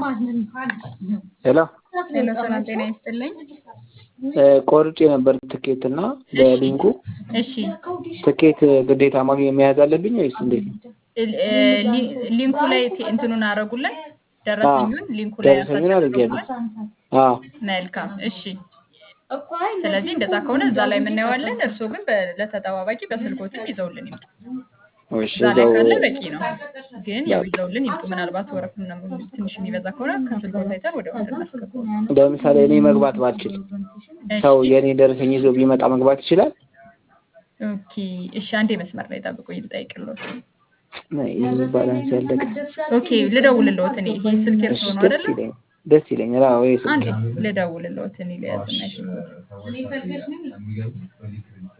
ሄሎ ሄሎ ሰላም ጤና ይስጥልኝ። ቆርጬ ነበር ትኬት እና በሊንኩ እሺ ትኬት ግዴታ ማግኘት መያዝ አለብኝ ወይስ እንዴት ነው? ል- እ፣ ሊ- ሊንኩ ላይ ት- እንትኑን አረጉልን ደረሰኙን ሊንኩ ላይ ደረሰኙን አድርጌያለሁ። ያሳችሁበት። አዎ መልካም እሺ። ስለዚህ እንደዛ ከሆነ እዛ ላይ የምናየዋለን። እርስዎ ግን በ- ለተጠባባቂ በስልኮትም ይዘውልን ይምጡ። እሺ እዛ ላይ እዛው ካለ በቂ ነው። ግን ያው ይዘውልን ይምጡ። ምናልባት ወረፍ ምናምን ትንሽ የሚበዛ ከሆነ ከስልኮት አይተን ወደ ውስጥ እናስገባው። ለምሳሌ እኔ መግባት ባልችል ሰው የእኔ ደረሰኝ ይዞ ቢመጣ መግባት ይችላል? ኦኬ እሺ፣ አንዴ መስመር ላይ ጠብቁኝ ልጠይቅልዎት። ይህ ባላንስ ያለቀ ኦኬ ልደውልልዎት እኔ ይሄ ስልክ እሺ የእርስዎ ነው ደስ አይደለ? ይለኛል ደስ ይለኛል። አዎ ይሄ ስልክ አንዴ ልደውልልዎት እኔ ልያዝና ይሄ